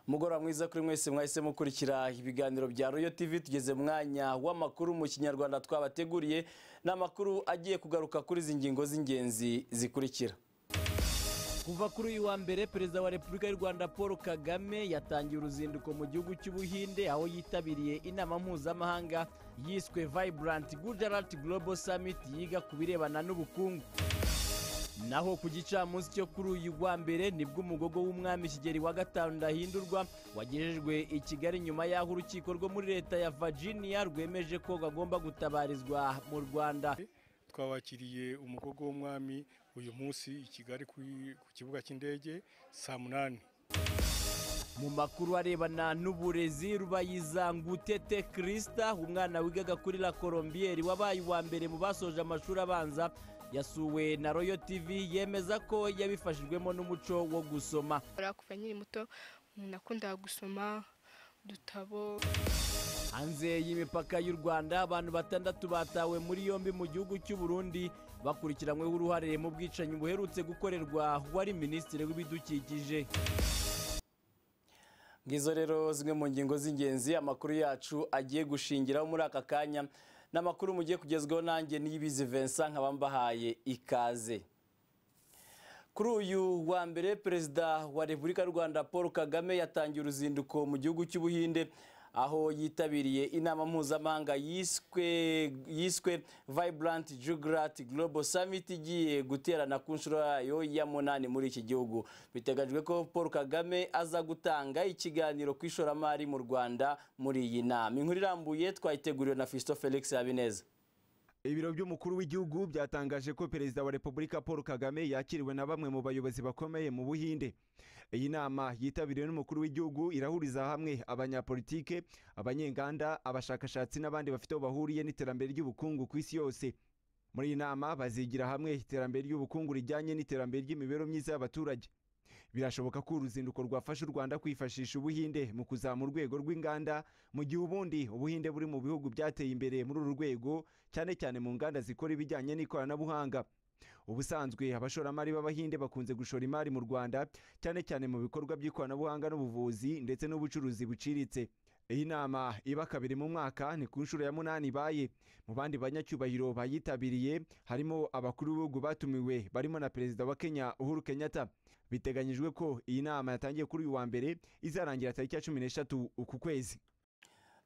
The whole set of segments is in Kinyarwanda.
mugoroba mwiza kuri mwese mwahise mukurikira ibiganiro bya royo tv tugeze mu mwanya w'amakuru mu kinyarwanda twabateguriye ni amakuru agiye kugaruka kuri izi ngingo z'ingenzi zikurikira kuva kuri uyu wa mbere perezida wa repubulika y'u rwanda paul kagame yatangiye uruzinduko mu gihugu cy'ubuhinde aho yitabiriye inama mpuzamahanga yiswe vibrant gujarat global summit yiga ku birebana n'ubukungu naho ku gicamunsi cyo kuri uyu wa mbere nibwo umugogo w'umwami kigeri wa gatanu ndahindurwa wagejejwe i kigali nyuma y'aho urukiko rwo muri leta ya virginia rwemeje ko agomba gutabarizwa mu rwanda twabakiriye umugogo w'umwami uyu munsi i kigali ku kibuga cy'indege saa munani mu makuru arebana n'uburezi rubayizangutete kirisita umwana wigaga kuri la colombiyeri wabaye uwa mbere mu basoje amashuri abanza yasuwe na royo tv yemeza ko yabifashijwemo n'umuco wo gusoma kuva nkiri muto nakundaga gusoma udutabo hanze y'imipaka y'u rwanda abantu batandatu batawe muri yombi mu gihugu cy'u Burundi bakurikiranyweho uruhare mu bwicanyi buherutse gukorerwa wari minisitiri w'ibidukikije ngizo rero zimwe mu ngingo z'ingenzi amakuru yacu agiye gushingiraho muri aka kanya n'amakuru mugiye kugezwaho nanjye n'ibizi Vincent nkaba mbahaye ikaze kuri uyu wa mbere perezida wa repubulika y'u rwanda paul kagame yatangiye uruzinduko mu gihugu cy'ubuhinde aho yitabiriye inama mpuzamahanga yiswe yiswe vibrant jugurat global summit igiye guterana ku nshuro yayo ya munani muri iki gihugu biteganyijwe ko paul kagame aza gutanga ikiganiro ku ishoramari mu rwanda muri iyi nama inkuru irambuye twayiteguriwe na fisto felix habineza ibiro by'umukuru w'igihugu byatangaje ko perezida wa repubulika paul kagame yakiriwe na bamwe mu bayobozi bakomeye mu buhinde iyi nama yitabiriwe n'umukuru w'igihugu irahuriza hamwe abanyapolitike abanyenganda abashakashatsi n'abandi bafite aho bahuriye n'iterambere ry'ubukungu ku isi yose muri iyi nama bazigira hamwe iterambere ry'ubukungu rijyanye n'iterambere ry'imibereho myiza y'abaturage birashoboka ko uruzinduko rwafasha u rwanda kwifashisha ubuhinde mu kuzamura urwego rw'inganda mu gihe ubundi ubuhinde buri mu bihugu byateye imbere muri uru rwego cyane cyane mu nganda zikora ibijyanye n'ikoranabuhanga ubusanzwe abashoramari b'abahinde bakunze gushora imari mu rwanda cyane cyane mu bikorwa by'ikoranabuhanga n'ubuvuzi ndetse n'ubucuruzi buciriritse iyi nama iba kabiri mu mwaka ni ku nshuro ya munani ibaye mu bandi banyacyubahiro bayitabiriye harimo abakuru b'ibihugu batumiwe barimo na perezida wa kenya uhuru kenyatta biteganyijwe ko iyi nama yatangiye kuri uyu wa mbere izarangira tariki ya cumi n'eshatu uku kwezi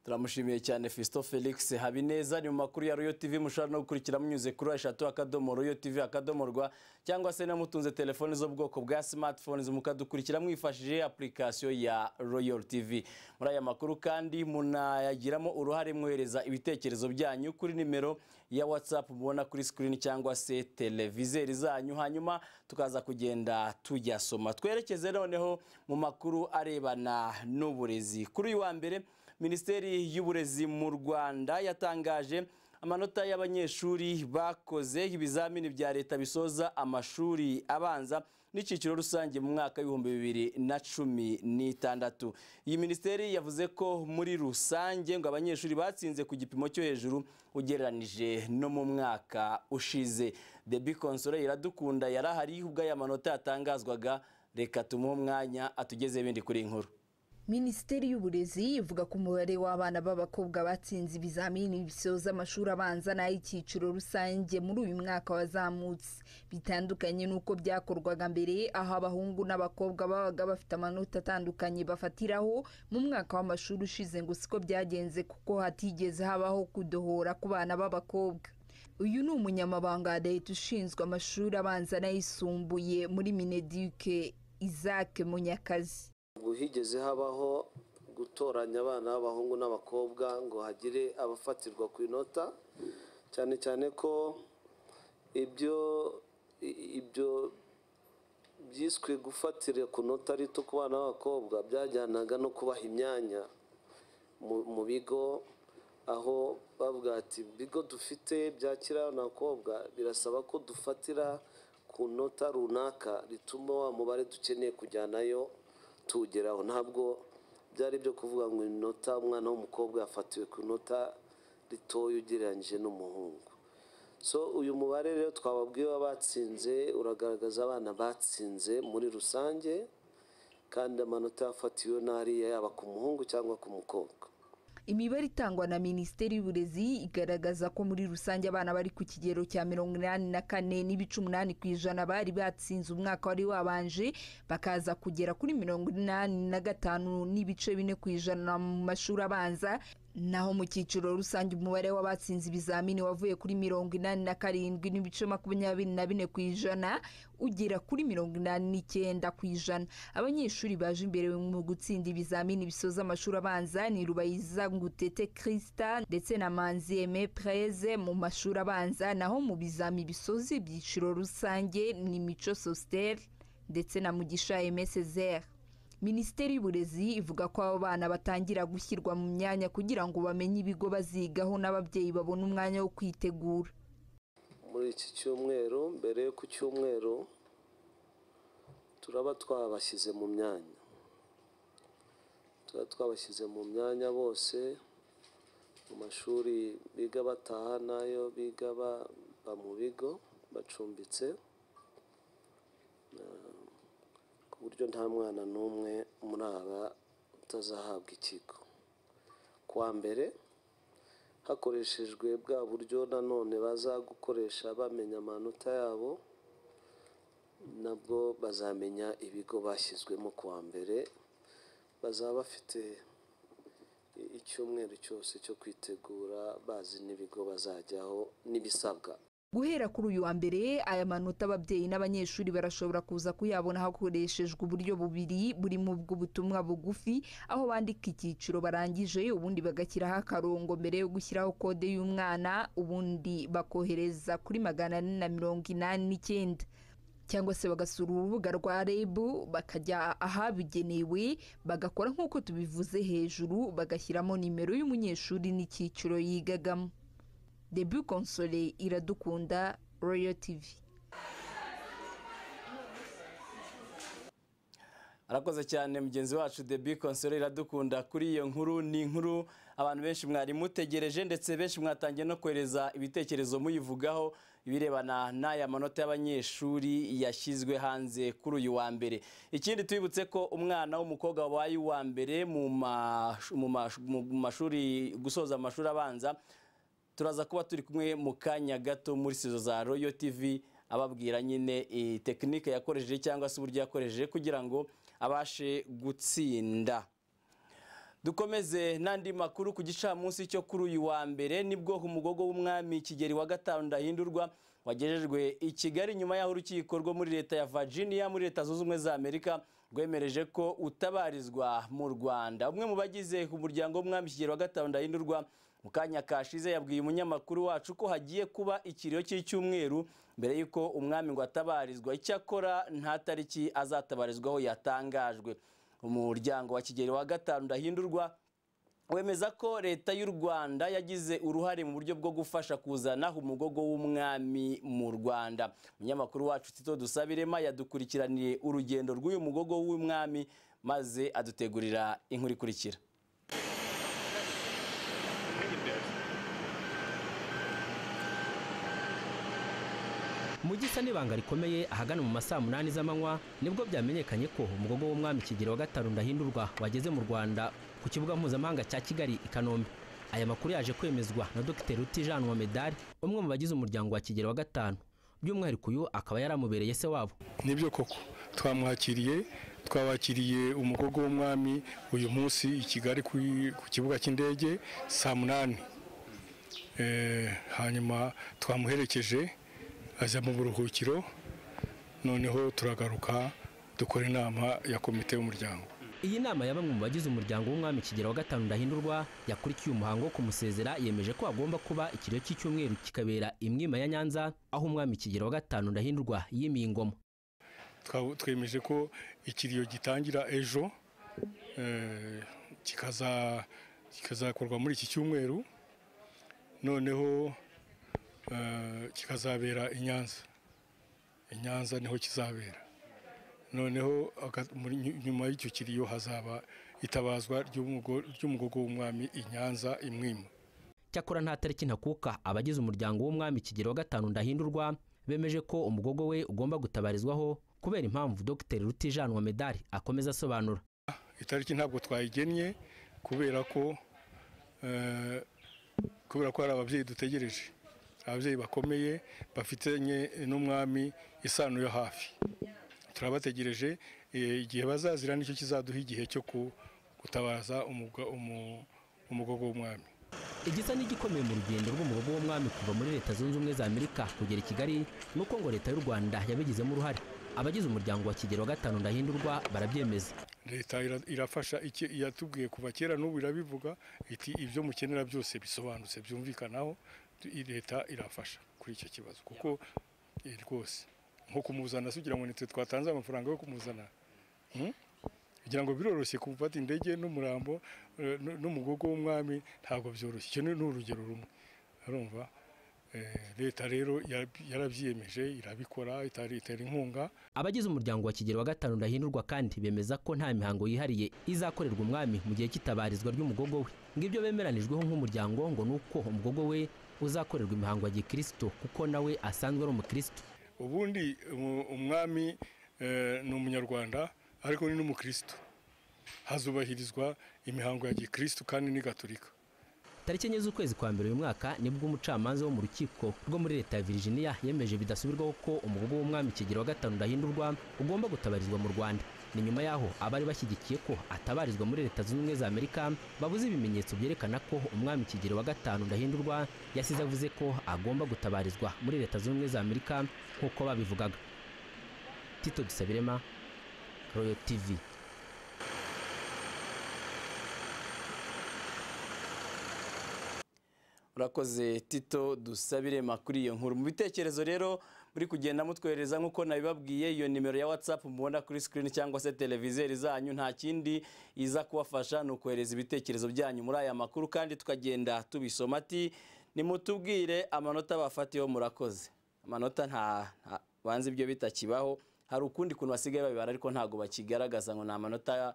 turamushimiye cyane Fisto felix habineza ni mu makuru ya royo tv mushobora no gukurikira munyuze kuri eshatu akadomo royo tv akadomo rwa cyangwa se namutunze telefoni z'ubwoko bwa smartphones mukadukurikira mwifashishije apurikasiyo ya royo tv muri aya makuru kandi munayagiramo uruhare mwohereza ibitekerezo byanyu kuri nimero ya whatsapp mubona kuri screen cyangwa se televizeri zanyu hanyuma tukaza kugenda tuyasoma twerekeze noneho mu makuru arebana n'uburezi kuri uyu wa mbere minisiteri y'uburezi mu rwanda yatangaje amanota y'abanyeshuri bakoze ibizamini bya leta bisoza amashuri abanza n'icyiciro rusange mu mwaka w'ibihumbi bibiri na cumi n'itandatu iyi minisiteri yavuze ko muri rusange ngo abanyeshuri batsinze ku gipimo cyo hejuru ugereranije no mu mwaka ushize the bikonsore iradukunda yari ahari ubwo aya manota yatangazwaga reka tumuhe umwanya atugeze ibindi kuri inkuru minisiteri y'uburezi ivuga ko umubare w'abana b'abakobwa batsinze ibizamini bisoza amashuri abanza n'ay'icyiciro rusange muri uyu mwaka wazamutse bitandukanye n'uko byakorwaga mbere aho abahungu n'abakobwa babaga bafite amanota atandukanye bafatiraho mu mwaka w'amashuri ushize ngo siko byagenze kuko hatigeze habaho kudohora ku bana b'abakobwa uyu ni umunyamabanga wa leta ushinzwe amashuri abanza n'ayisumbuye muri mineduke isaac munyakazi ubu higeze habaho gutoranya abana b'abahungu n'abakobwa ngo hagire abafatirwa ku inota cyane cyane ko ibyo ibyo byiswe gufatira ku nota rito ku bana b'abakobwa byajyanaga no kubaha imyanya mu bigo aho bavuga ati ibigo dufite byakira abakobwa birasaba ko dufatira ku nota runaka rituma wa mubare dukeneye kujyanayo tugeraho ntabwo byari byo kuvuga ngo inota umwana w'umukobwa yafatiwe ku inota ritoya ugereranyije n'umuhungu so uyu mubare rero twababwiye batsinze uragaragaza abana batsinze muri rusange kandi amanota yafatiwe n'ariya yaba ku muhungu cyangwa ku mukobwa imibare itangwa na minisiteri y'uburezi igaragaza ko muri rusange abana bari ku kigero cya mirongo inani na kane n'ibice umunani ku ijana bari batsinze umwaka wari wabanje bakaza kugera kuri mirongo inani na gatanu n'ibice bine ku ijana mu mashuri abanza naho mu cyiciro rusange umubare w'abatsinze ibizamini wavuye kuri mirongo inani na karindwi n'ibice makumyabiri na bine ku ijana ugera kuri mirongo inani n'icyenda ku ijana abanyeshuri baje imbere mu gutsinda ibizamini bisoza amashuri abanza ni rubayiza ngutete kirista ndetse na manzi eme preze mu mashuri abanza naho mu bizami bisoza ibyiciro rusange ni mico sositeri ndetse na mugisha emesezeri minisiteri y'uburezi ivuga ko abo bana batangira gushyirwa mu myanya kugira ngo bamenye ibigo bazigaho n'ababyeyi babone umwanya wo kwitegura muri iki cyumweru mbere yo ku cyumweru turaba twabashyize mu myanya tuba twabashyize mu myanya bose mu mashuri biga bataha n'ayo biga baba mu bigo bacumbitse Eh, ku buryo nta mwana n'umwe muri aba utazahabwa ikigo ku wa mbere hakoreshejwe bwa buryo nanone baza gukoresha bamenya amanota yabo nabwo bazamenya ibigo bashyizwemo ku wa mbere bazaba bafite i- icyumweru cyose cyo kwitegura bazi n'ibigo bazajyaho n'ibisabwa guhera kuri uyu wa mbere aya manota ababyeyi n'abanyeshuri barashobora kuza kuyabona hakoreshejwe uburyo bubiri burimo bw'ubutumwa bugufi aho bandika icyiciro barangije ubundi bagashyiraho akarongo mbere yo gushyiraho kode y'umwana ubundi bakohereza kuri magana ane na mirongo inani n'icyenda cyangwa se bagasura urubuga rwa reb bakajya ahabugenewe bagakora nk'uko tubivuze hejuru bagashyiramo nimero y'umunyeshuri n'icyiciro yigagamo debu konsole iradukunda royal tv arakoze cyane mugenzi wacu the big console iradukunda kuri iyo nkuru ni inkuru abantu benshi mwari mutegereje ndetse benshi mwatangiye no kohereza ibitekerezo muyivugaho ibirebana n'aya manota y'abanyeshuri yashyizwe hanze kuri uyu wa mbere ikindi tubibutse ko umwana w'umukobwa wabaye uwa mbere mu mash- mu mash- mu mashuri gusoza amashuri abanza turaza kuba turi kumwe mu kanya gato muri sizo za royo tv ababwira nyine eh, tekinike yakoresheje cyangwa se uburyo yakoresheje kugira ngo abashe gutsinda dukomeze n'andi makuru ku gicamunsi cyo kuri uyu wa mbere nibwo umugogo w'umwami kigeri wa gatanu ndahindurwa wagejejwe i kigali nyuma y'aho urukiko rwo muri leta ya virginia muri leta zunze ubumwe za amerika rwemereje ko utabarizwa mu rwanda umwe mu bagize umuryango w'umwami kigeri wa gatanu ndahindurwa mu kanya kashize yabwiye umunyamakuru wacu ko hagiye kuba ikiriyo cy'icyumweru mbere y'uko umwami ngo atabarizwa icyakora nta tariki azatabarizwaho yatangajwe umuryango wa kigeri wa gatanu ndahindurwa wemeza ko leta y'u rwanda yagize uruhare mu buryo bwo gufasha kuzana umugogo w'umwami mu rwanda umunyamakuru wacu tito dusabirema yadukurikiraniye urugendo rw'uyu mugogo w'umwami maze adutegurira inkuru ikurikira mu gisa n'ibanga rikomeye ahagana mu masaa munani z'amanywa nibwo byamenyekanye ko umugogo w'umwami kigero wa gatanu ndahindurwa wageze mu rwanda ku kibuga mpuzamahanga cya kigali i kanombe aya makuru yaje kwemezwa na dr ruti jean wa medali umwe mu bagize umuryango wa kigero wa gatanu by'umwihariko uyu akaba yaramubereye se wabo nibyo koko twamwakiriye twabakiriye umugogo w'umwami uyu munsi i kigali ku- ku kibuga cy'indege saa munani Eh, hanyuma twamuherekeje ajya mu buruhukiro noneho turagaruka dukora inama ya komite y'umuryango iyi nama ya bamwe mu bagize umuryango w'umwami kigero wa gatanu ndahindurwa yakurikiye umuhango wo kumusezera yemeje ko hagomba kuba ikiriyo cy'icyumweru kikabera imwima ya nyanza aho umwami kigero wa gatanu ndahindurwa yimiye ingoma Twa- twemeje ko ikiriyo gitangira ejo eh, kikaza kikazakorwa muri iki cyumweru noneho eh, kikazabera i nyanza i nyanza niho kizabera noneho aga- muri- nyu- nyuma y'icyo kiriyo hazaba itabazwa ry'umugo- ry'umugogo w'umwami i nyanza imwima cyakora nta tariki ntakuka abagize umuryango w'umwami kigero wa gatanu ndahindurwa bemeje ko umugogo we ugomba gutabarizwaho kubera impamvu Dr rutijanwa medali akomeza asobanura itariki ntabwo twayigennye kubera ko eh, kubera ko hari ababyeyi dutegereje ababyeyi bakomeye bafitanye n'umwami isano yo hafi turabategereje eh, igihe bazazira nicyo kizaduha igihe cyo ku- gutabaza umuga- umu- umugogo w'umwami igisa n'igikomeye mu rugendo rw'umugogo w'umwami kuva muri leta zunze ubumwe za amerika kugera i kigali ni uko ngo leta y'u rwanda yabigizemo uruhare abagize umuryango wa kigero wa gatanu ndahindurwa barabyemeza leta ira- irafasha iki- yatubwiye kuva kera n'ubu irabivuga iti ibyo mukenera byose bisobanutse byumvikanaho tu- i- leta irafasha kuri icyo kibazo kuko eh, rwose nko kumuzana se ugira ngo nitwe twatanze amafaranga yo kumuzana Hmm? kugira ngo biroroshye gufata indege n'umurambo eh, n- n'umugogo w'umwami ntabwo byoroshye icyo ni ni urugero rumwe urumva Eh, leta rero yarabi- yarabyiyemeje irabikora itari- itera inkunga abagize umuryango wa kigero wa gatanu ndahindurwa kandi bemeza ko nta mihango yihariye izakorerwa umwami mu gihe cy'itabarizwa ry'umugogo we ngo ibyo bemeranijweho nk'umuryango ngo ni uko umugogo we uzakorerwa imihango ya gikristo kuko nawe asanzwe ari umukristo ubundi umu- umwami eh, ni umunyarwanda ariko ni n'umukristo hazubahirizwa imihango ya gikristo kandi ni gatolika tariki enye z'ukwezi kwa mbere uyu mwaka nibwo umucamanza wo mu rukiko rwo muri leta ya virginia yemeje bidasubirwaho ko umugogo w'umwami kigero wa gatanu ndahindurwa ugomba gutabarizwa mu rwanda ni nyuma yaho abari bashyigikiye ko atabarizwa muri leta zunze ubumwe za amerika babuze ibimenyetso byerekana ko umwami kigero wa gatanu ndahindurwa yasize avuze ko agomba gutabarizwa muri leta zunze ubumwe za amerika nk'uko babivugaga tito dusabirema royal tv urakoze tito dusabire kuri iyo nkuru mu bitekerezo rero muri kugenda mutwohereza nk'uko nabibabwiye iyo nimero ya watsapu mubona kuri sikirini cyangwa se televizeri zanyu nta kindi iza kubafasha ni ukohereza ibitekerezo byanyu muri aya makuru kandi tukagenda tubisoma ati nimutubwire amanota bafatiyeho murakoze amanota nta nta- banze ibyo bitakibaho hari ukundi kuntu basigaye babibara ariko ntabwo bakigaragaza ngo ni amanota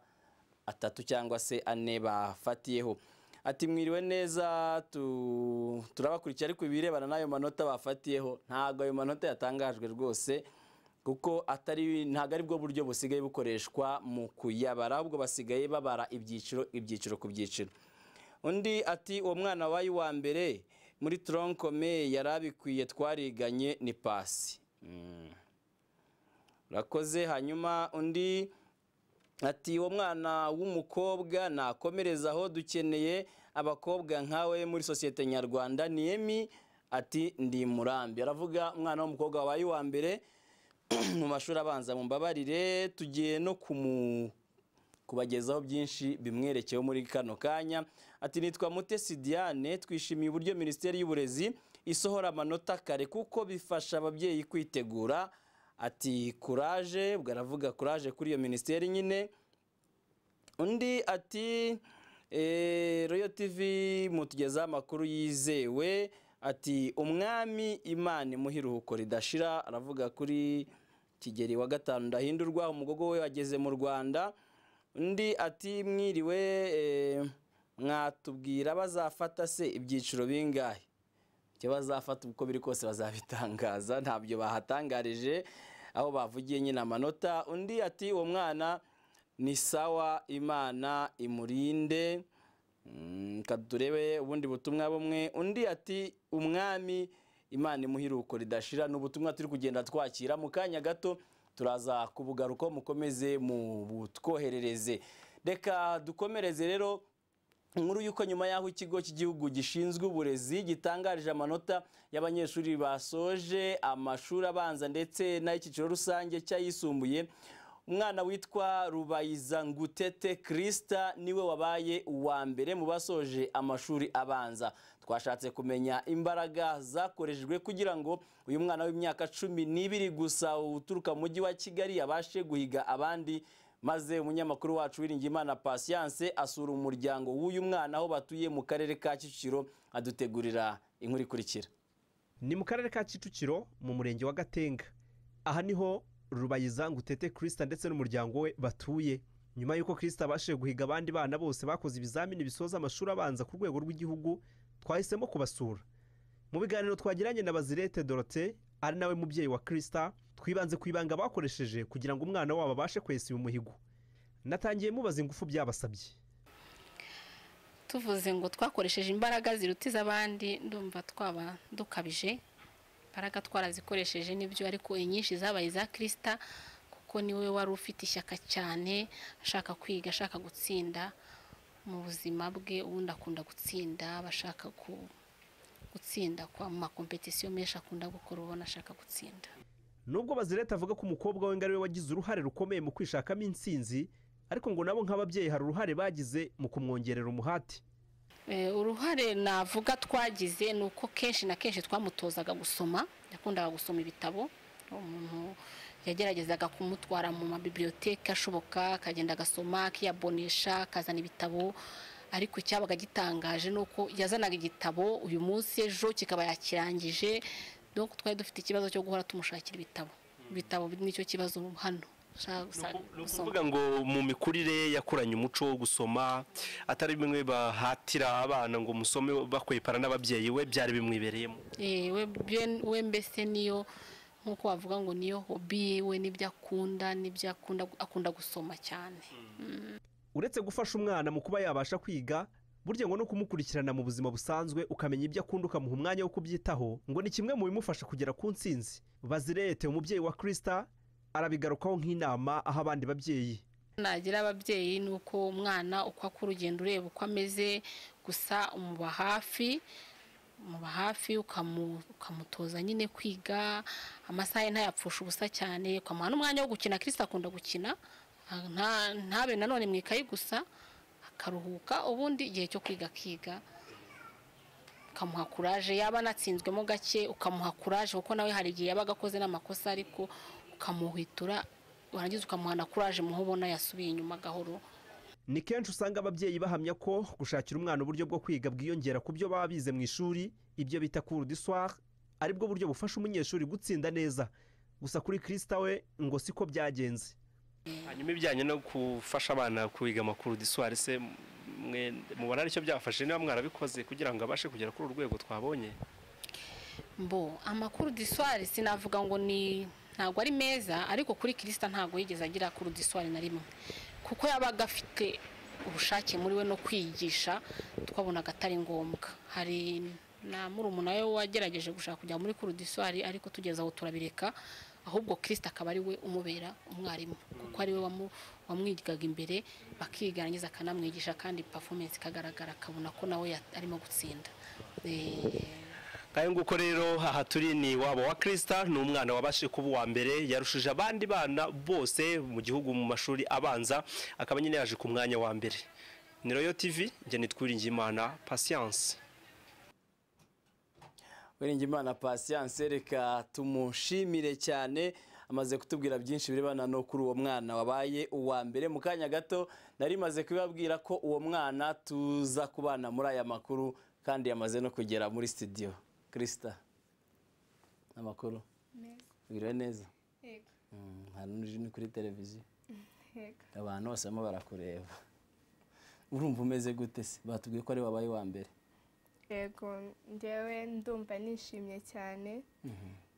atatu cyangwa se ane bafatiyeho ati mwiriwe neza tu- turabakurikiye ariko ibirebana n'ayo manota bafatiyeho ntabwo ayo manota yatangajwe rwose kuko atari ntabwo ari bwo buryo busigaye bukoreshwa mu kuyabara ahubwo basigaye babara ibyiciro ibyiciro ku byiciro undi ati uwo mwana wabaye uwa mbere muri toronkome yari abikwiye twariganye ni pasi Mm. urakoze hanyuma undi ati uwo mwana w'umukobwa nakomereza aho dukeneye abakobwa nkawe muri sosiyete nyarwanda niyemi ati ndi murambi aravuga umwana w'umukobwa wabaye uwa mbere mu mashuri abanza mumbabarire tugiye no kumu kubagezaho byinshi bimwerekeyeho muri kano kanya ati nitwa mutesi diane twishimiye uburyo minisiteri y'uburezi isohora amanota kare kuko bifasha ababyeyi kwitegura ati kuraje ubwo aravuga kuraje kuri iyo minisiteri nyine undi ati eh, royal tv mutugezaho amakuru yizewe ati umwami imana imuha iruhuko ridashira aravuga kuri kigeri wa gatanu ndahindurwa umugogo we wageze mu rwanda undi ati mwiriwe eh, mwatubwira bazafata se ibyiciro bingahe icyo bazafata uko biri kose bazabitangaza ntabyo bahatangarije aho bavugiye nyine amanota undi ati uwo mwana ni sawa imana imurinde Mm, reka turebe ubundi butumwa bumwe undi ati umwami imana imuhiruko ridashira ni ubutumwa turi kugenda twakira mu kanya gato turaza kubugaruka mukomeze mu butwoherereze reka dukomereze rero inkuru y'uko nyuma y'aho ikigo cy'igihugu gishinzwe uburezi gitangarije amanota y'abanyeshuri basoje amashuri abanza ndetse n'ay'icyiciro rusange cy'ayisumbuye umwana witwa rubayiza ngutete kirisita niwe wabaye uwa mbere mu basoje amashuri abanza twashatse kumenya imbaraga zakoreshejwe kugira ngo uyu mwana w'imyaka cumi n'ibiri gusa uturuka mu mujyi wa kigali abashe guhiga abandi maze umunyamakuru wacu Uwiringiyimana Patience asura umuryango w'uyu mwana aho batuye mu karere ka Kicukiro adutegurira inkuru ikurikira ni mu karere ka kicukiro mu murenge wa gatenga aha niho rubayizangu tete kirisita ndetse n'umuryango we batuye nyuma y'uko kirisita abashije guhiga abandi bana bose bakoze ibizamini bisoza amashuri abanza ku rwego rw'igihugu twahisemo kubasura mu biganiro twagiranye na bazirete dorote ari nawe mubyeyi wa kirisita twibanze ku ibanga bakoresheje kugira ngo umwana wabo abashe kwesa uyu muhigo natangiye mubaza ingufu byabasabye tuvuze ngo twakoresheje imbaraga ziruta iz'abandi ndumva twaba dukabije imbaraga twarazikoresheje n'ibyo ariko inyinshi zabaye iza kirisita kuko niwe wari ufite ishyaka cyane ashaka kwiga ashaka gutsinda mu buzima bwe ubundi akunda gutsinda aba ashaka ku- gutsinda kwa mu makompetisiyo menshi akunda gukora ubona ashaka gutsinda nubwo bazireta avuga ko umukobwa we ngo ariwe wagize uruhare rukomeye mu kwishakamo insinzi ariko ngo nabo nk'ababyeyi hari uruhare bagize mu kumwongerera umuhati Eh, uruhare navuga twagize ni uko kenshi na kenshi twamutozaga gusoma yakundaga gusoma ibitabo umuntu yageragezaga kumutwara mu mabibiliyoteke ashoboka akagenda agasoma akiyabonesha akazana ibitabo ariko icyabaga gitangaje ni uko yazanaga igitabo uyu munsi ejo kikaba yakirangije donc twari dufite ikibazo cyo guhora tumushakira ibitabo ibitabo nicyo kibazo hano Ushaka gusanga- gusoma. kuvuga ngo mu mikurire yakuranye umuco wo gusoma atari bimwe bahatira abana ngo musome bakwepara n'ababyeyi we byari bimwibereyemo Eh, we- byen- we mbese niyo nk'uko wavuga ngo niyo hobi yiwe n'ibyo akunda n'ibyo akunda akunda gusoma cyane uretse gufasha umwana mu kuba yabasha kwiga burya ngo no kumukurikirana mu buzima busanzwe ukamenya ibyo akunda ukamuha umwanya wo kubyitaho ngo ni kimwe mu bimufasha kugera ku nsinzi bazirete umubyeyi wa kirisita arabigarukaho nk'inama aho abandi babyeyi nagira ababyeyi ni uko umwana uko akura urugendo ureba uko ameze gusa umuba hafi umuba hafi ukamu- ukamutoza nyine kwiga amasaha ye ntayapfusha ubusa cyane ukamuha n'umwanya wo gukina kirisita akunda gukina nta- ntabe nanone mu ikayi gusa akaruhuka ubundi igihe cyo kwiga akiga ukamuha kuraje yaba anatsinzwemo gake ukamuha kuraje kuko nawe hari igihe yabaga akoze n'amakosa ariko ukamuhwitura warangiza ukamuha na kuraje muho ubona yasubiye inyuma gahoro ni kenshi usanga ababyeyi bahamya ko gushakira umwana uburyo bwo kwiga bwiyongera ku byo baba bize mu ishuri ibyo bita cour du soir aribwo buryo bufasha umunyeshuri gutsinda neza gusa kuri kirisita we ngo siko byagenze hanyuma ibijyanye no gufasha abana kwiga amakuru disuwari se mwe mubona aricyo byafashe niba mwarabikoze kugira ngo abashe kugera kuri uru rwego twabonye mbo amakuru diswari sinavuga ngo ni ntabwo ari meza ariko kuri kirisita ntabwo yigeze agira kuri diswari na rimwe kuko yabaga afite ubushake muri we no kwigisha twabonaga atari ngombwa hari na murumuna we wagerageje gushaka kujya muri kuri diswari ariko tugeze aho turabireka ahubwo kirisita akaba ari we umubera umwarimu kuko ari we wamu- wamwigaga imbere bakiga yarangiza akanamwigisha kandi pafumensi ikagaragara akabona ko nawe ya- arimo gutsinda Eh, nk'ayo nguko rero aha turi ni wabo wa kirisita ni umwana wabashije kuba uwa mbere yarushije abandi bana bose mu gihugu mu mashuri abanza akaba nyine yaje ku mwanya wa mbere ni royo tivi njye nitwiringiye imana pasiyanse Wiringimana Patience reka tumushimire cyane amaze kutubwira byinshi birebana no kuri uwo mwana wabaye uwa mbere mu kanya gato nari maze kubabwira ko uwo mwana tuza kubana muri aya makuru kandi yamaze no kugera muri studio Krista amakuru biriwe neza Yego. Mm, nta n'uje ni kuri televiziyo Yego. abantu bose barimo barakureba urumva umeze gute se batubwiye ko ari wabaye uwa mbere yego njyewe ndumva nishimye cyane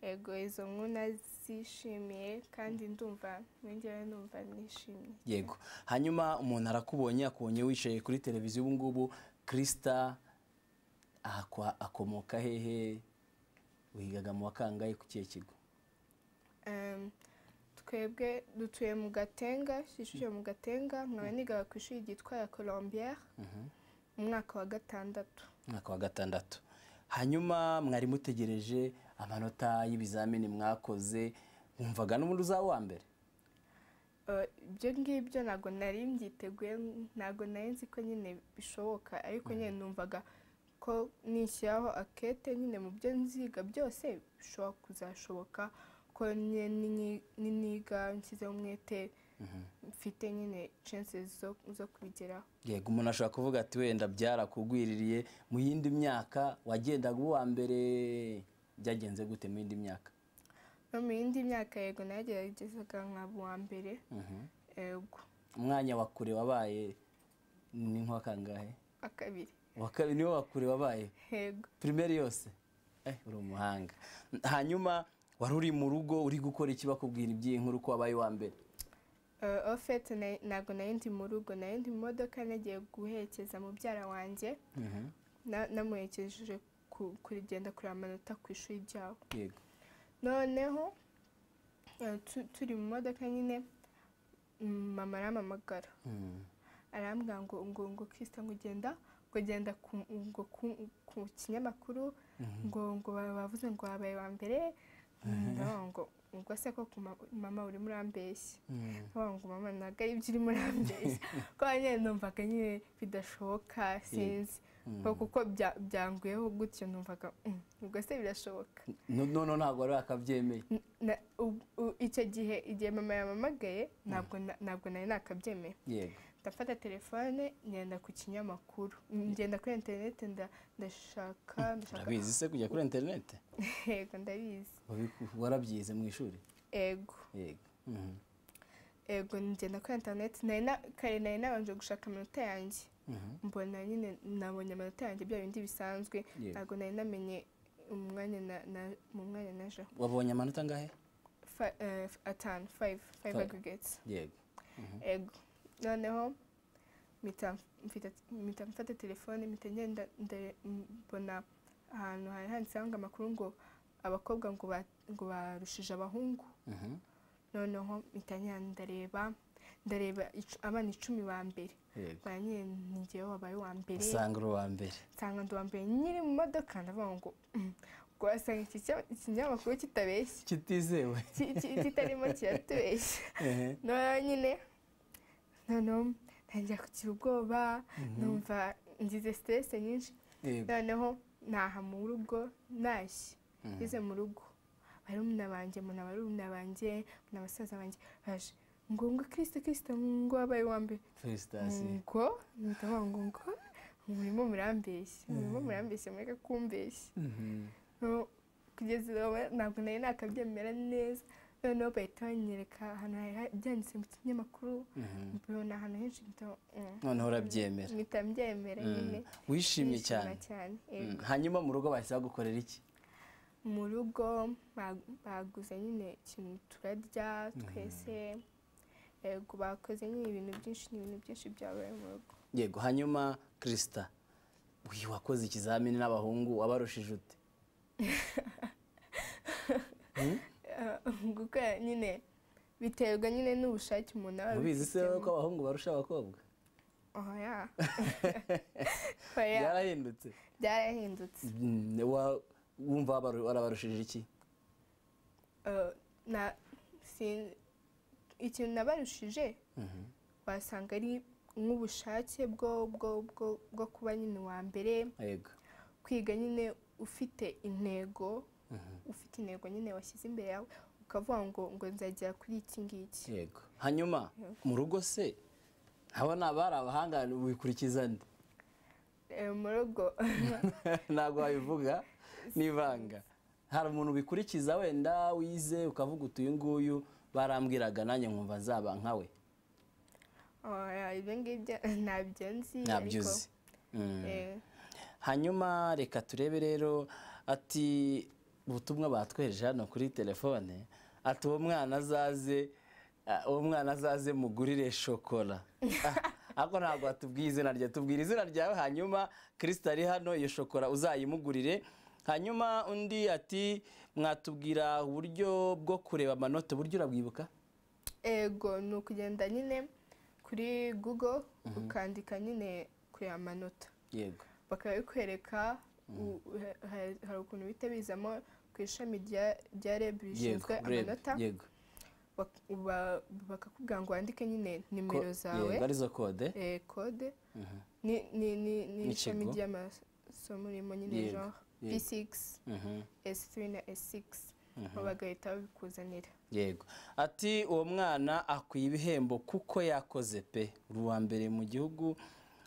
yego izo nkuru nazishimiye kandi ndumva njyewe numva nishimye yego hanyuma umuntu arakubonye akubonye wicaye kuri televiziyo ubu ngubu kirisita ahakwa- akomoka hehe wigaga mu wakangaye ku kihe kigo Em, twebwe dutuye mu gatenga kicukiro mu gatenga nkaba nigaga ku ishuri ryitwa ya colombiere mu mwaka wa gatandatu umwaka wa gatandatu hanyuma mwari mutegereje amanota y'ibizamini mwakoze mwumvaga n'ubundi uzaba uwa mbere Eh, ibyo ngibyo ntabwo nari mbyiteguye ntabwo nari nzi ko nyine bishoboka ariko nyine numvaga ko nishyiraho akete nyine mu byo nziga byose bishobora kuzashoboka ko nyine ni- niniga nshyizeho umwete mfite nyine chances zo- zo kubigeraho yego umuntu ashobora kuvuga ati wenda byarakugwiririye mu yindi myaka wagendaga uwa mbere byagenze gute mu yindi myaka no mu yindi myaka yego nageragezaga nkaba uwa mbere Mhm. yego umwanya wa kure wabaye ni nk'uwa kangahe akabiri Uwa kabiri niwe wa kure wabaye yego pirimeri yose Eh, uri umuhanga hanyuma wari uri mu rugo uri gukora iki bakubwira iby'iyi nkuru ko wabaye uwa mbere Uh, ofete na- ntabwo nari ndi mu rugo nari ndi mu modoka nagiye guherekeza mubyara wanjye na- namuherekeje ku- kurigenda kureba amanota ku ishuri ryabo yego noneho eh, tu- turi mu modoka nyine mm, mama arampamagara arambwira ngo ngo ngo kirisita ngo ugenda ngo ugenda ku- ngo ku- ku kinyamakuru ngo ngo ba- bavuze ngo wabaye wa mbere ndavuga ngo ubwo se ko mama urimo urambeshya ndavuga ngo mama ntabwo ari byo urimo urambeshya ko nyine numvaga nyine bidashoboka sinzi ko kuko bya- byanguyeho gutyo numvaga "Mm, ubwo se birashoboka none ntabwo wari wakabyemeye Na- u- u- icyo gihe igihe mama yamamagaye ntabwo na- ntabwo nari nakabyemeye yego ndafata telefone ngenda ku kinyamakuru ngenda kuri interineti nda- ndashaka ndashaka urabizi se kujya kuri interineti yego ndabizi Wabiku- warabyize mu ishuri ego yego Mhm. ego ngenda kuri interineti nari na- kare nari nabanje gushaka amanota yanjye Mhm. mbona nyine nabonye amanota yanjye bya bindi bisanzwe Yego. ntabwo nari namenye umwanya na- na- mu mwanya naje wabonye amanota angahe atanu fayive fayive Five. agirigetsi yego ego noneho mpita mfite- mpita mfata telefone mpita ngenda nde- mbona ahantu hari handitseho ngo amakuru ngo abakobwa ngo ba- ngo barushije abahungu Mhm. noneho mpita ngenda ndareba ndareba icu- abana icumi ba mbere Yego. banyine ni njyewe wabaye uwa mbere usanga uri uwa mbere nsanga ndi uwa mbere nyiri mu modoka ndavuga ngo "Mm, ubwo wasanga iki kinyamakuru- iki kinyamakuru kitabeshya kitizewe ki- ki- kitarimo kiratubeshya Ehe. noneho nyine noneho ntangira kugira ubwoba numva ngize siterese nyinshi Yego. noneho naha mu rugo nashye Mhm. ngeze mu rugo barumuna banjye mbona barumuna banjye mbona basaza banjye baje ngo ngo kirisita kirisita ngo wabaye uwa mbere felicitasiyo ngo ndavuga ngo ngo murimo murambeshya murimo murambeshya mureke kumbeshya Mhm. No, kugeza ubu ntabwo nari nakabyemera neza noneho bahita banyereka ahantu hari ha- byanditse mu kinyamakuru Mhm. mbibona ahantu henshi mpita mm, noneho urabyemera mpita mbyemera Mm. nyine wishimye Nishima cyane cyane Mm. yego. hanyuma mu rugo bahise bagukorera iki mu rugo ba- baguze nyine ikintu turarya twese yego bakoze nyine ibintu byinshi ni ibintu byinshi byabaye mu rugo yego hanyuma kirisita uyu wakoze ikizamini n'abahungu wabarushije ute gukora nyine biterwa nyine n'ubushake umuntu aba mubizi se abifitemo. ko abahungu barusha abakobwa oya oya byarahindutse byarahindutse Mm, wa- wumva wabaru- warabarushije iki Eh, na sin- ikintu nabarushije wasanga ari nk'ubushake bwo bwo bwo bwo kuba nyine uwa mbere yego kwiga nyine ufite intego ufite intego nyine washyize imbere yawe ukavuga ngo ngo nzagera kuri iki ngiki yego hanyuma mu rugo se abo ni abari abahanga wikurikiza nde Eh, mu rugo ntabwo wabivuga n'ibanga hari umuntu wikurikiza wenda wize ukavuga uti uyu nguyu barambwiraga nanjye nkumva nzaba nkawe Oya, ibyo ngibyo ntabyo nzi ntabyo ariko, uzi Mm. eh, hanyuma reka turebe rero ati ubutumwa batwereje hano kuri telefone ati uwo mwana azaze ah, uwo mwana azaze mugurire shokora Ah, ariko ntabwo watubwiye izina rye tubwira izina ryawe hanyuma kirisita ari hano iyo shokora uzayimugurire hanyuma undi ati mwatubwira uburyo bwo kureba amanota uburyo urabwibuka ego ni ukugenda nyine kuri google ukandika nyine kureba amanota yego bakabikwereka u- ha- ha- hari ukuntu bihita bizamo ku ishami rya rya reb yego rishinzwe reba, amanota yego bak- ba- bakakubwira ngo wandike nyine Ko- nimero zawe yego arizo kode eh, kode ni- ni- ni- ni N'ikigo. ishami ry'amasomo urimo nyine Yego, genre yego. p6 Mhm. s3 na s6 bagahita babikuzanira yego ati uwo mwana akwiye ibihembo kuko yakoze pe uri uwa mbere mu gihugu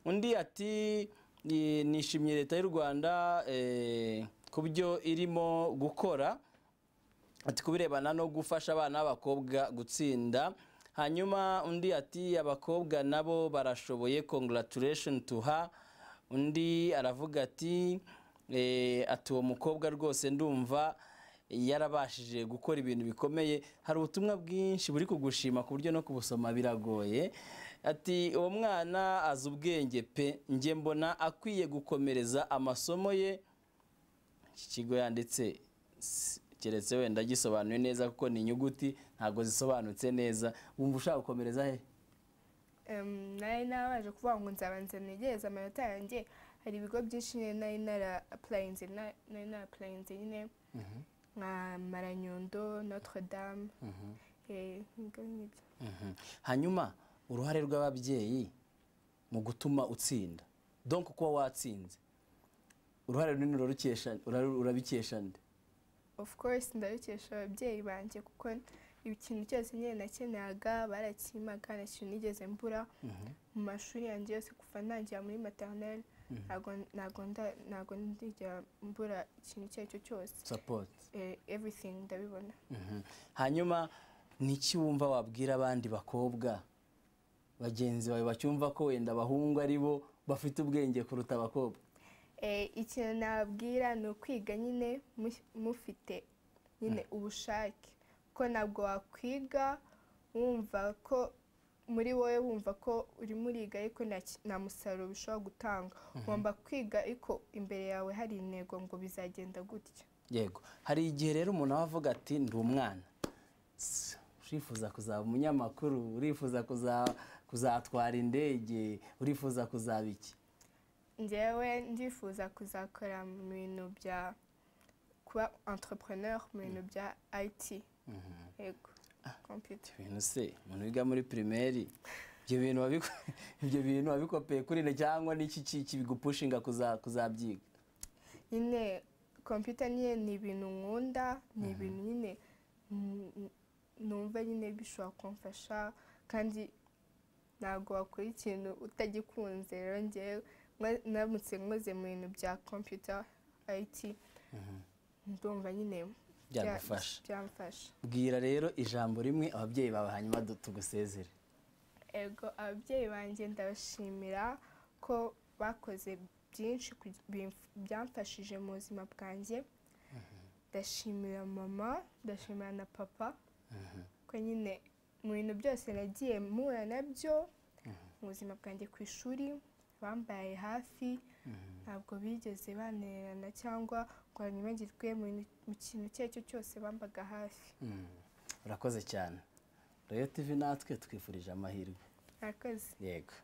undi ati "Ni- nishimiye leta y'u rwanda eh, ku byo irimo gukora ati kubirebana no gufasha abana b'abakobwa gutsinda hanyuma undi ati abakobwa nabo barashoboye congratulation to her undi aravuga ati eh, ati uwo mukobwa rwose ndumva yarabashije gukora ibintu bikomeye hari ubutumwa bwinshi buri kugushima ku buryo no kubusoma biragoye ati uwo mwana azi ubwenge pe njye mbona akwiye gukomereza amasomo ye iki kigo yanditse si- keretse wenda gisobanuye neza kuko ni inyuguti ntabwo zisobanutse neza wumva ushaka gukomereza he Em, nari nabaje kuvuga ngo nzabanza negereze amanota yanjye hari ibigo byinshi nyine nari nara apurayinze nari nara apurayinze nyine nka maranyundo notre dame eh, ibigo nk'ibyo Mhm. hanyuma uruhare rw'ababyeyi mu gutuma utsinda donc kuba watsinze uruhare runini urarukesha- ura- urabikesha nde of course ndabikesha ababyeyi banjye kuko ikintu cyose nyine nakenaga barakimaga nta kintu nigeze mbura mu mashuri yanjye yose kuva ntangira muri maternelle ntago ntago nda- ntago ndigera mbura ikintu icyo ari cyo cyose support Eh, everything ndabibona Mhm. hanyuma niki wumva wabwira abandi bakobwa bagenzi bawe bacyumva ko wenda abahungu ari bo bafite ubwenge kuruta abakobwa Eh, ikintu nababwira ni ukwiga nyine mu- mufite nyine ubushake ko ntabwo wakwiga wumva ko muri wowe wumva ko urimo uriga ariko nta ki- nta musaruro bishobora gutanga ugomba kwiga ariko imbere yawe hari intego ngo bizagenda gutya yego hari igihe rero umuntu aba avuga ati ndi umwana S- urifuza kuzaba umunyamakuru urifuza kuza- kuzatwara indege urifuza kuzaba iki njyewe ndifuza kuzakora mu bintu bya kuba entrepreneur mu bintu bya IT yego computer ibintu se umuntu wiga muri pirimeri ibyo bintu wabiku- ibyo bintu wabikopeye kuri nde cyangwa n'iki ki- kibigupushinga kuza- kuzabyiga nyine kompiyuta nyine ni ibintu nkunda ni ibintu nyine mm, numva nyine bishobora kumfasha kandi ntabwo wakora ikintu utagikunze rero ngewe mwa- ndamutse nkoze mu bintu bya kompiyuta ayiti ndumva nyine bya- Byagufasha. byamfasha bwira rero ijambo rimwe ababyeyi bawe hanyuma du- tugusezere ego ababyeyi banjye ndabashimira ko bakoze byinshi kug- bimf- byamfashije mu buzima bwanjye ndashimira mama ndashimira na papa ko nyine mu bintu byose nagiye mpura nabyo mu buzima bwanjye ku ishuri bambaye hafi ntabwo bigeze banererana cyangwa ngo banyibagirwe mu bintu- mu kintu icyo ari cyo cyose bambaga hafi Mm. urakoze cyane royo tivi natwe twifurije amahirwe murakoze yego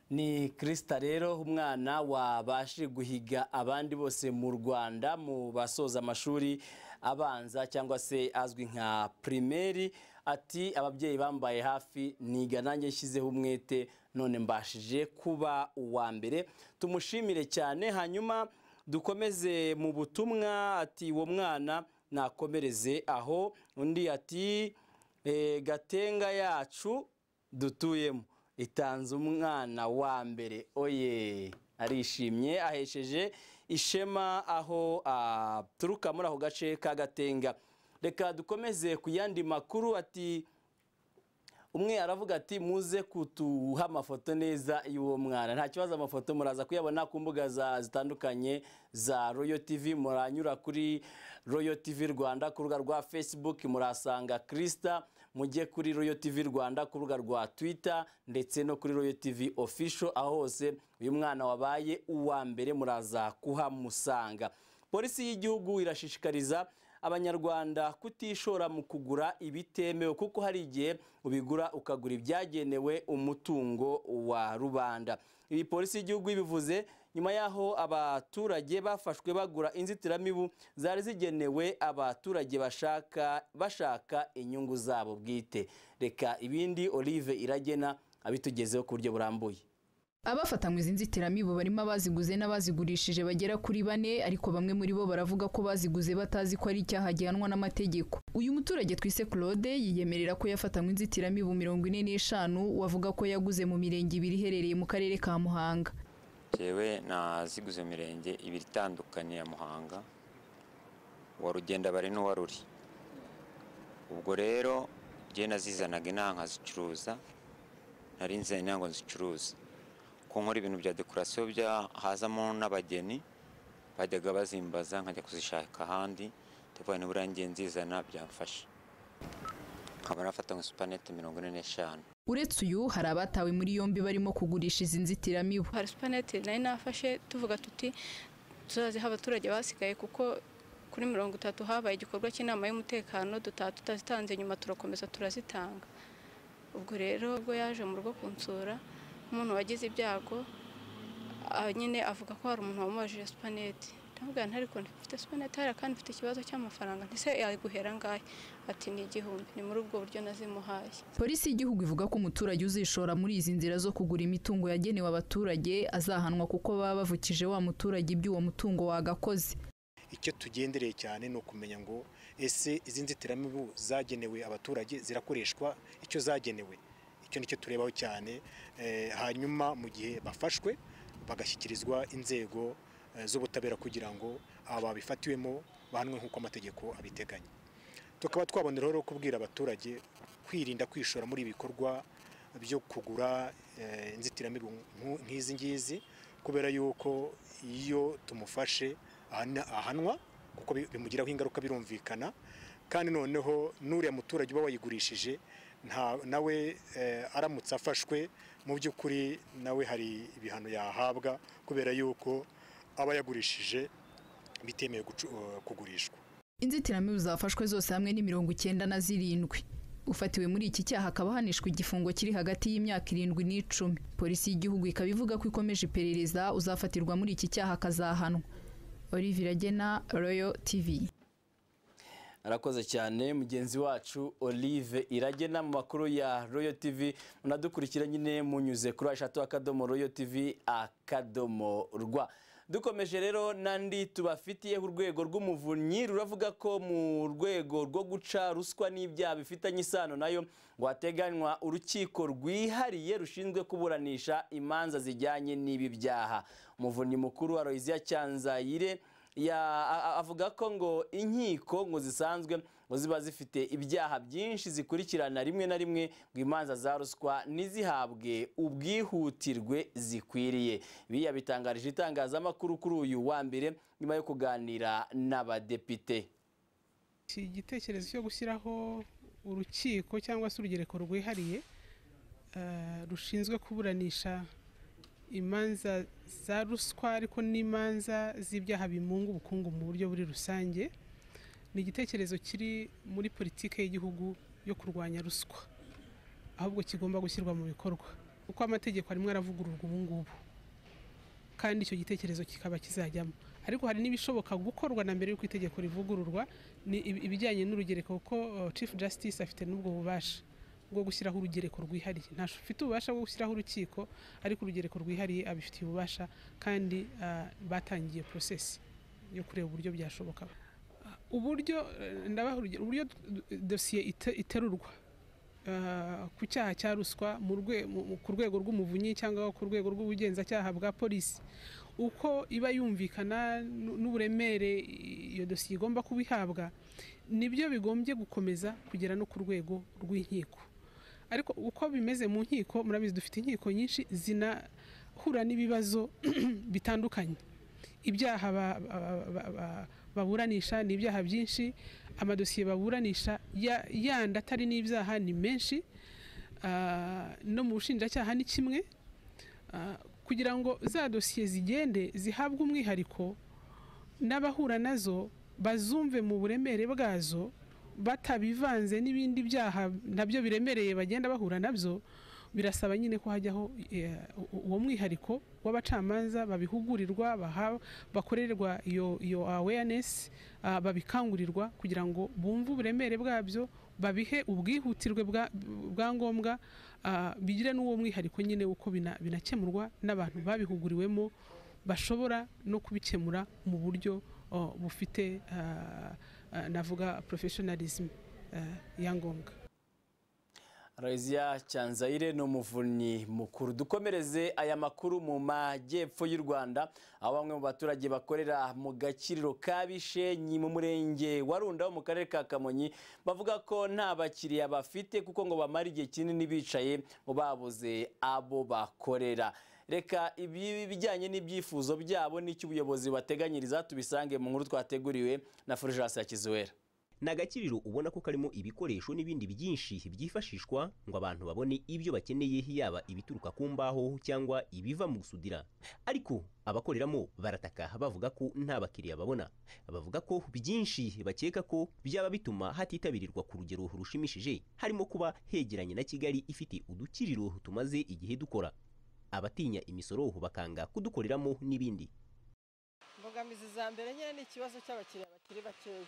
ni kirisita rero umwana wabashije guhiga abandi bose mu rwanda mu basoza amashuri abanza cyangwa se azwi nka pirimeri ati ababyeyi bambaye hafi niga nanjye nshyizeho umwete none mbashije kuba uwa mbere tumushimire cyane hanyuma dukomeze mu butumwa ati uwo mwana nakomereze aho undi ati "Eh, gatenga yacu dutuyemo itanze umwana wa mbere oye arishimye ahesheje ishema aho aturuka muri ako gace ka gatenga reka dukomeze ku yandi makuru ati umwe aravuga ati muze kutuha amafoto neza y'uwo mwana nta kibazo amafoto muraza kuyabona ku mbuga za- zitandukanye za royo tv muranyura kuri royo tv rwanda ku rubuga rwa facebook murasanga krista mujye kuri royo tv rwanda ku rubuga rwa twitter ndetse no kuri royo tv official aho hose uyu mwana wabaye uwa mbere muraza kuhamusanga polisi y'igihugu irashishikariza abanyarwanda kutishora mu kugura ibitemewe kuko hari igihe ubigura ukagura ibyagenewe umutungo wa rubanda ibi polisi y'igihugu ibivuze nyuma y'aho abaturage bafashwe bagura inzitiramibu zari zigenewe abaturage bashaka bashaka inyungu zabo bwite reka ibindi olive iragena abitugezeho ku buryo burambuye abafatanywe izi nzitiramibu barimo abaziguze n'abazigurishije bagera kuri bane ariko bamwe muri bo baravuga ko baziguze batazi ko ari icyaha gihanwa n'amategeko uyu muturage twise claude yiyemerera ko yafatanywe inzitiramibu mirongo ine n'eshanu wavuga ko yaguze mu mirenge ibiri iherereye mu karere ka muhanga jewe naziguze mu mirenge ibiri itandukanye ya muhanga wa rugenda bari n'uwa ruri ubwo rero njye nazizanaga inaha nkazicuruza nari nzanye inaha ngo nzicuruze ko nkora ibintu bya dekorasiyo bya hazamo n'abageni bajyaga bazimbaza nkajya kuzishaka ahandi telefone nibura ngiye nzizana byamfasha nkaba nafata nka supanete mirongo ine n'eshanu uretse uyu hari abatawe muri yombi barimo kugurisha izi nzitiramibu hari supanete nari nafashe tuvuga tuti tuzaziha abaturage basigaye kuko kuri mirongo itatu habaye igikorwa cy'inama y'umutekano dutaha tutazitanze nyuma turakomeza turazitanga ubwo rero ubwo yaje mu rugo kunsura umuntu wagize ibyago ah, nyine avuga ko hari umuntu wamubajije supanete ndamubwira nti ariko mfite supanete hariya kandi mfite ikibazo cy'amafaranga ntise yaguhera angahe ati ni igihumbi ni muri ubwo buryo nazimuhaye polisi y'igihugu ivuga ko umuturage uzishora muri izi nzira zo kugura imitungo yagenewe abaturage azahanwa kuko baba bavukije wa muturage ibyo uwo mutungo wagakoze icyo tugendereye cyane ni ukumenya ngo ese izi nzitiramibu zagenewe abaturage zirakoreshwa icyo zagenewe icyo nicyo turebaho cyane eh, hanyuma mu gihe bafashwe bagashyikirizwa inzego eh, z'ubutabera kugira ngo aba babifatiwemo bahanwe nk'uko amategeko abiteganya tukaba twaboneraho rero kubwira abaturage kwirinda kwishora muri ibikorwa byo kugura eh, inzitiramibu nku- nk'izi ngizi kubera yuko iyo tumufashe ahana- ahanwa kuko bi- bimugiraho ingaruka birumvikana kandi noneho n'uriya muturage uba wayigurishije nta- nawe eh, aramutse afashwe mu by'ukuri nawe hari ibihano yahabwa kubera yuko aba yagurishije bitemewe gucu- eh, kugurishwa inzitiramibu zafashwe zose hamwe ni mirongo icyenda na zirindwi ufatiwe muri iki cyaha akaba ahanishwa igifungo kiri hagati y'imyaka irindwi n'icumi polisi y'igihugu ikaba ivuga ko ikomeje iperereza uzafatirwa muri iki cyaha akazahanwa olivier agena royal tv arakoze cyane mugenzi wacu olive iragena mu makuru ya royo tv munadukurikira nyine munyuze kuri eshatu akadomo royo tv akadomo rwa dukomeje rero n'andi tubafitiyeho urwego rw'umuvunyi ruravuga ko mu rwego rwo guca ruswa n'ibyaha bifitanye isano nayo ngo hateganywa urukiko rwihariye rushinzwe kuburanisha imanza zijyanye n'ibi byaha umuvunyi mukuru wa royiziya cyanzayire ya- a- a- avuga ko ngo inkiko ngo zisanzwe ngo ziba zifite ibyaha byinshi zikurikirana rimwe na rimwe ngo imanza za ruswa ntizihabwe ubwihutirwe zikwiriye ibi yabitangarije itangazamakuru kuri uyu wa mbere nyuma yo kuganira n'abadepite iki gitekerezo cyo gushyiraho urukiko cyangwa se urugereko rwihariye eh, rushinzwe kuburanisha imanza za ruswa ariko n'imanza z'ibyaha bimunga ubukungu mu buryo buri rusange ni igitekerezo kiri muri politiki y'igihugu yo kurwanya ruswa ahubwo kigomba gushyirwa mu bikorwa kuko amategeko arimo aravugururwa ubu ngubu kandi icyo gitekerezo kikaba kizajyamo ariko hari n'ibishoboka gukorwa na mbere y'uko itegeko rivugururwa ni ibi- ibijyanye n'urugereko kuko uh, chief justice afite n'ubwo bubasha bwo gushyiraho urugereko rwihariye ntafite ububasha bwo gushyiraho urukiko ariko urugereko rwihariye abifitiye ububasha kandi uh, batangiye process yo kureba uburyo byashoboka uburyo eh, ndabaha urugero uburyo d- dosiye ite- iterurwa ah, ku cyaha cya ruswa mu rwe- mu- mu- ku rwego rw'umuvunyi cyangwa ku rwego rw'ubugenzacyaha bwa polisi uko iba yumvikana n'u- n'uburemere iyo dosiye igomba kuba ihabwa nibyo bigombye gukomeza kugera no ku rwego rw'inkiko ariko uko bimeze mu nkiko murabizi dufite inkiko nyinshi zinahura n'ibibazo bitandukanye ibyaha ba- ba- ba- ba- baburanisha ni ibyaha byinshi amadosiye baburanisha ya- yandi atari n'ibyaha ni menshi Ah, no mu bushinjacyaha ni kimwe Ah, kugira ngo za dosiye zigende zihabwe umwihariko n'abahura nazo bazumve mu buremere bwazo batabivanze n'ibindi byaha nabyo biremereye bagenda bahura nabyo birasaba nyine ko hajyaho eh, u- uwo mwihariko w'abacamanza babihugurirwa baha- bakorerwa iyo iyo awareness ah, babikangurirwa kugira ngo bumve uburemere bwabyo babihe ubwihutirwe bwa- bwa ngombwa ah, bigire n'uwo mwihariko nyine uko bina- binakemurwa n'abantu babihuguriwemo bashobora no kubikemura mu buryo oh, bufite ah, ah, navuga professionalism ah, ya ngombwa Raizia Cyanzayire ni umuvunyi mukuru dukomereze aya makuru mu majyepfo y'u Rwanda aho bamwe mu baturage bakorera mu gakiriro ka Bishenyi mu murenge wa Runda wo mu karere ka Kamonyi bavuga ko nta bakiriya bafite kuko ngo bamara igihe kinini bicaye ngo babuze abo bakorera reka ibi bijyanye n'ibyifuzo byabo n'icyo ubuyobozi bateganyiriza tubisange mu nkuru twateguriwe na Fulgence Yakizuwera ni agakiriro ubona ko karimo ibikoresho n'ibindi byinshi byifashishwa ngo abantu babone ibyo bakeneye yaba ibituruka ku mbaho cyangwa ibiva mu gusudira ariko abakoreramo barataka bavuga ko nta bakiriya babona bavuga ko byinshi bakeka ko byaba bituma hatitabirwa ku rugero rushimishije harimo kuba hegeranye na kigali ifite udukiriro tumaze igihe dukora abatinya imisoro bakanga kudukoreramo n'ibindi imbogamizi za mbere nyine ni ikibazo cy'abakiriya bakiri bakeya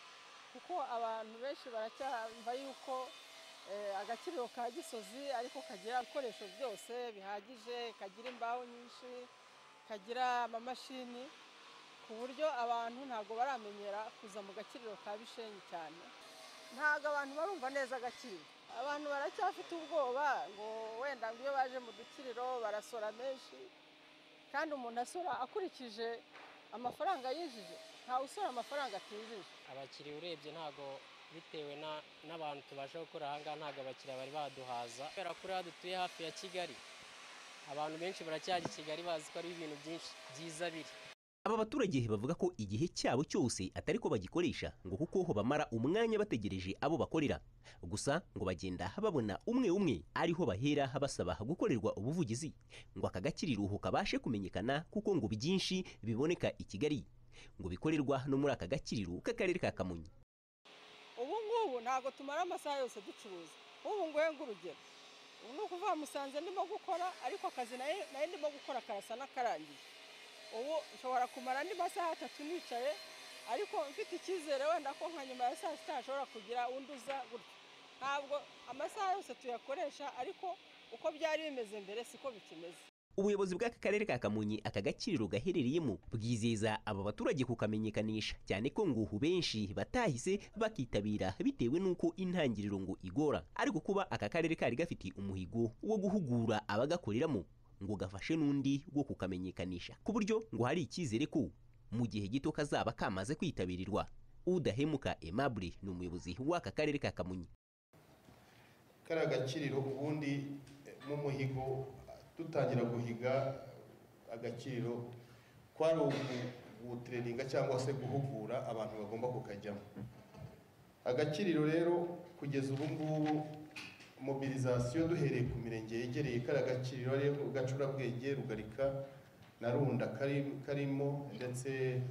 kuko abantu benshi baracyumva yuko agakiriro ka gisozi ariko kagira ibikoresho byose bihagije kagira imbaho nyinshi kagira amamashini ku buryo abantu ntabwo baramenyera kuza mu gakiriro ka bishenyi cyane ntabwo abantu barumva neza agakiriro abantu baracyafite ubwoba ngo wenda ngo iyo baje mu dukiriro barasora menshi kandi umuntu asora akurikije amafaranga yinjije ntawe usora amafaranga atinjije abakiriya urebye ntabwo bitewe n'abantu tubasha gukora ahangaha ntabwo abakiriya bari baduhaza kubera ko uriya dutuye hafi ya kigali abantu benshi baracyajya i kigali bazi ko ari ibintu byinshi byiza biri aba baturage bavuga ko igihe cyabo cyose atari ko bagikoresha ngo kuko ho bamara umwanya bategereje abo bakorera gusa ngo bagenda babona umwe umwe ariho bahera basaba gukorerwa ubuvugizi ngo aka gakiriro kabashe kumenyekana kuko ngo byinshi biboneka i Kigali ngo bikorerwa no muri aka gakiriro k'akarere ka Kamonyi ubu ngubu ntabwo tumara amasaha yose ducuruza ubu ngubu ng'urugero ni ukuvuga musanze ndimo gukora ariko akazi nayo ndimo gukora karasa n'akarangiye ubu nshobora kumara andi masaha atatu nicaye ariko mfite icyizere wenda ko nka nyuma ya saa sita hashobora kugira undi uza gutya ntabwo amasaha yose tuyakoresha ariko uko byari bimeze mbere siko bikimeze ubuyobozi bw'aka karere ka kamonyi aka gakiriro gaherereyemo bwizeza aba baturage kukamenyekanisha cyane ko ngo benshi batahise bakitabira bitewe n'uko intangiriro ngo igora ariko kuba aka karere kari gafite umuhigo wo guhugura abagakoreramo ngo gafashe n'undi wo kukamenyekanisha ku buryo ngo hari icyizere ko mu gihe gito kazaba kamaze kwitabirwa udahemuka Aimable ni umuyobozi w'aka karere ka kamonyi kariya gakiriro ubundi mu muhigo dutangira guhiga agakiriro kwari ugutereninga cyangwa se guhugura abantu bagomba kukajyamo agakiriro rero kugeza ubu ngubu mobilizasiyo duhereye ku mirenge yegereye kariya gakiriro rero gacurabwenge rugarika na runda karimo ndetse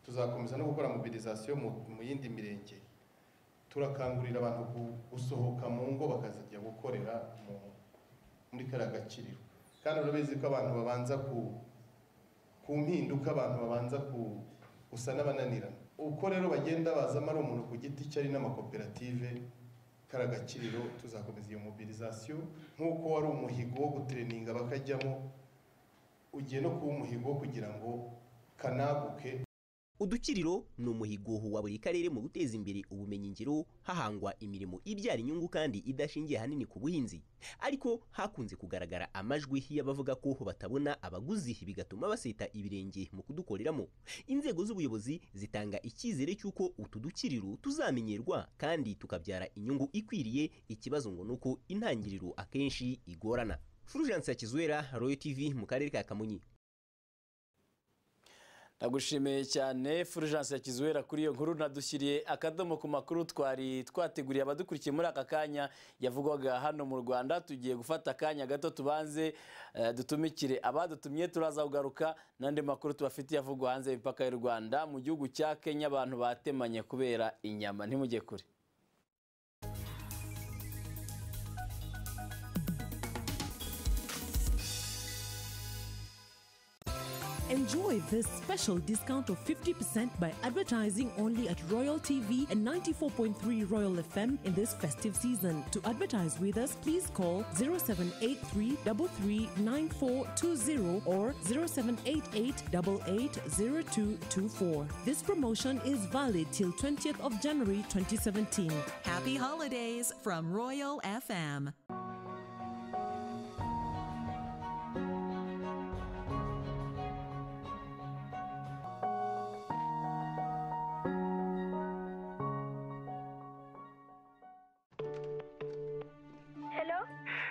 tuzakomeza no gukora mobilizasiyo mu yindi mirenge turakangurira abantu gusohoka mu ngo bakazajya gukorera muri kariya gakiriro kandi urabizi ko abantu babanza ku mpinduka abantu babanza gusa n'abananirana uko rero bagenda bazamo ari umuntu ku giti cye ari n'amakoperative kariya gakiriro tuzakomeza iyo mobilizasiyo nk'uko wari umuhigo wo gutereninga bakajyamo ugiye no kuba umuhigo wo kugira ngo kanaguke udukiriro ni umuhigo wa buri karere mu guteza imbere ubumenyingiro hahangwa imirimo ibyara inyungu kandi idashingiye ahanini ku buhinzi ariko hakunze kugaragara amajwi y'abavuga ko batabona abaguzi bigatuma baseta ibirenge mu kudukoreramo inzego z'ubuyobozi zitanga icyizere cy'uko utu dukiriro tuzamenyerwa kandi tukabyara inyungu ikwiriye ikibazo ngo ni uko intangiriro akenshi igorana Fulgence Hakizwera Royal TV mu karere ka Kamonyi ndagushimiye cyane fulgence ya kizuwera kuri iyo nkuru nadushyiriye akadomo ku makuru twari twateguriye abadukurikiye muri aka kanya yavugwaga hano mu rwanda tugiye gufata akanya gato tubanze dutumikire abadutumye turaza kugaruka n'andi makuru tubafitiye avugwa hanze y'imipaka y'u rwanda mu gihugu cya kenya abantu batemanye kubera inyama ntimujye kure Enjoy this special discount of 50% by advertising only at Royal TV and 94.3 Royal FM in this festive season. To advertise with us, please call 0783 339420 or 0788 880224. This promotion is valid till 20th of January 2017. Happy holidays from Royal FM. Hello?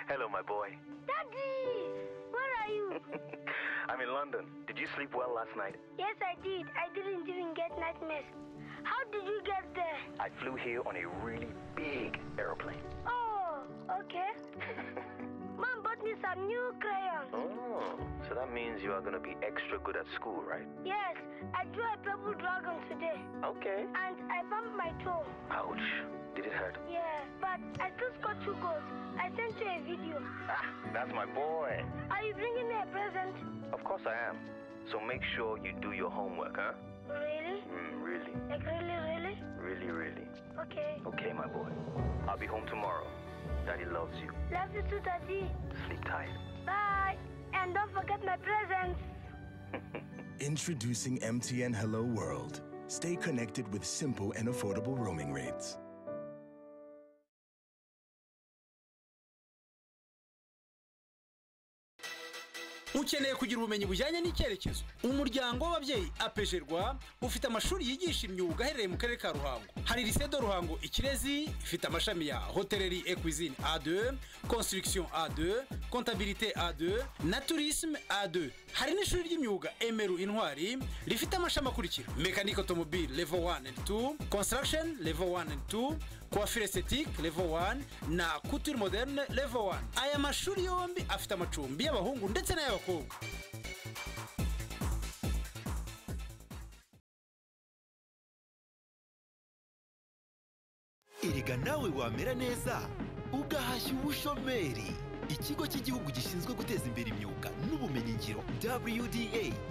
Hello, my boy. Daddy! Where are are you? I'm in London. Did you sleep well last night? yes, I did. I didn't even get nightmares. How did you get there? I flew here on a really big airplane. Oh, okay. Mom bought me some new crayons. Oh, so that means you are going to be extra good at school, right? Yes, I drew a purple dragon today. Okay. And I bumped my toe. Ouch. Did it hurt? Yeah, but I still scored two goals. I sent you a video. That's my boy. Are you bringing me a present? Of course I am. So make sure you do your homework, huh? Really? Mm, really, Like really, really? really, really. Okay. Okay, my boy. I'll be home tomorrow. Daddy loves you. Love you too, Daddy. Sleep tight. Bye. And don't forget my presents. Introducing MTN Hello World. Stay connected with simple and affordable roaming rates. ukeneye kugira ubumenyi bujyanye n'icyerekezo umuryango w'ababyeyi apejerwa ufite amashuri yigisha imyuga aherereye mu karere ka ruhango hari lisedo ruhango ikirezi ifite amashami ya hoteleri ekwizine a2 construction a2 comptabilité a2 na tourisme a2 hari n'ishuri ry'imyuga emeru intwari rifite amashami akurikira mechanic automobile level 1 and 2 construction level 1 and 2 coiffure esthétique level 1 na couture moderne level 1 aya mashuri yombi afite amacumbi y'abahungu ndetse n'ay'abakobwa erega nawe wamera neza ugahashya ubushomeri ikigo cy'igihugu gishinzwe guteza imbere imyuga n'ubumenyingiro wda